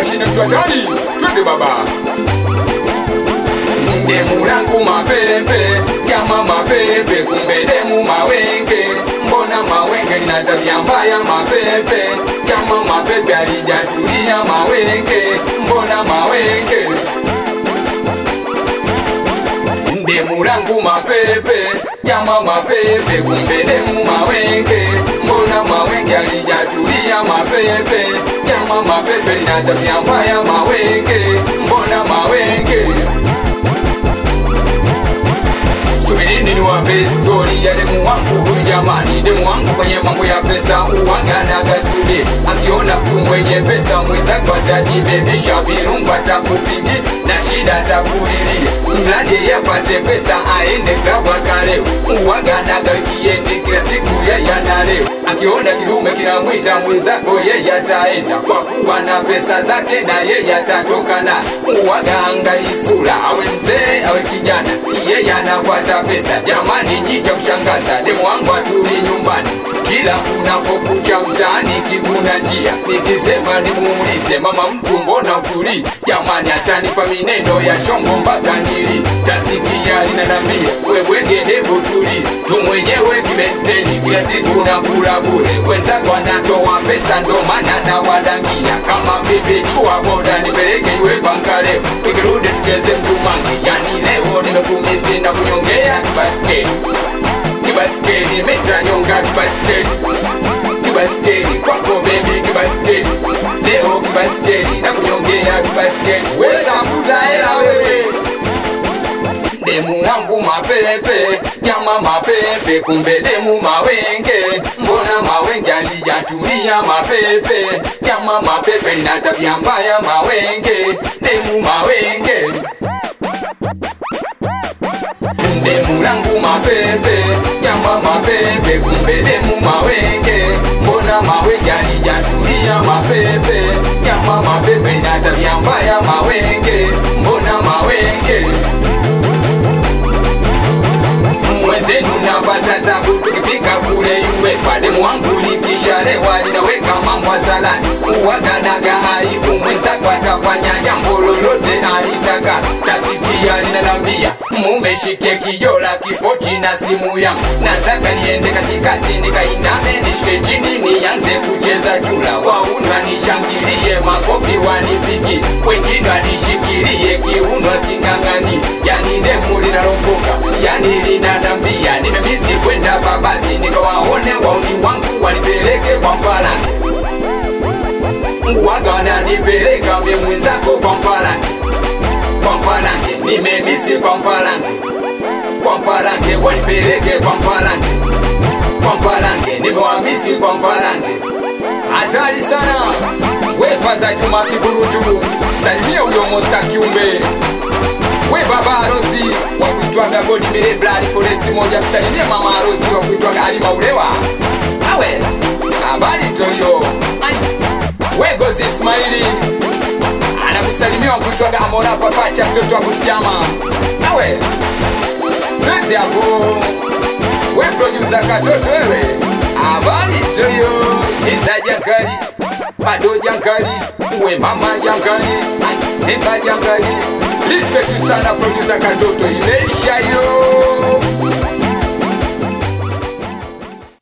mashine mtu hatari twende baba demu langu mapepe jama mapepe kumbe demu mawenge mbona mawenge lina tabia mbaya mapepe jama mapepe alijatulia mawenge mbona mawenge demu langu mapepe jama mapepe kumbe demu mawenge mbona mawenge alijatulia mapepe jama mapepe lina tabia mbaya mawenge mbona mawenge subirini niwape stori ya demu wangu huyu jamani demu wangu kwenye mambo ya pesa uwaganaga subi akiona mtu mwenye pesa mwenzako atajibebisha virungu atakupigi na shida atakulilia mradi yeye apate pesa aende klabu akaleo uwaganaga kiendi kila siku yeye analeo akiona kidume kinamwita mwenzako yeye ataenda kwa kuwa na pesa zake na yeye atatoka na uwaga angali sura awe mzee awe kijana yeye anafuata pesa jamani njicha kushangaza demu wangu atuli nyumbani kila unapokucha mtaani kiguna njia nikisema nimuulize mama mtu mbona ukuli jamani atanipa mineno ya shongo mpaka nili tasikia linanambia webwege hebu tuli tu mwenyewe kimenteni kila siku nakula bure wenzako anatoa pesa ndo maana nawadangia kama bibi chua boda nipeleke iwe pankaleo tukirudi tucheze mdumangi yani leo nimekumisi na kunyongea kibaskeli kibaskeli metanyonga kibaskeli kibaskeli kwako bebi kibaskeli leo kibaskeli na kunyongea kibaskeli wetafuta hela wewe demu wangu mapepe jama mapepe kumbe demu mawenge mbona mawenge alijatulia mapepe jama mapepe lina tabia mbaya mawenge demu mawenge demu langu mapepe jama mapepe kumbe demu mawenge mbona mawenge alijatulia mapepe jama mapepe lina tabia mbaya mawenge mbona mawenge mwenzenu napata tabu tukifika kule UEFA demu wangu likishalewa linaweka mambo hadharani uwaganaga aibu mwenzako atafanya jambo lolote alitaka tasikia linanambia mume shike kijola kipochi na simu yangu nataka niende katikati nikainame nishike chini nianze kucheza jula waunwa nishangilie makofi wanipigi wengine wanishikilie kiuno king'ang'ani yani demu linalopoka yani linanambia nimemisi kwenda babazi nikawaone wauni wangu wanipeleke kwa mpalange waga wananipeleka mie mwenzako kwa mpalange kwa mpalange nimemisi kwa mpalange kwa mpalange wanipeleke kwa mpalange kwa mpalange nimewamisi kwa mpalange hatari sana wefaza juma kiburuju salimia uyo mosta kiumbe we baba arozi wakuitwaga godi mirebrari foresti moja msalimie mama arozi wakuitwaga alima ulewa awe habari toyo Ai, we gozi ismaili anakusalimia wakuitwaga amora papacha mtoto wa butiama awe pete yako we produsa katoto wewe habari toyo cheza jankari bado jankari we mama jankari Ai, temba jankari Respect sana producer katoto imeisha yo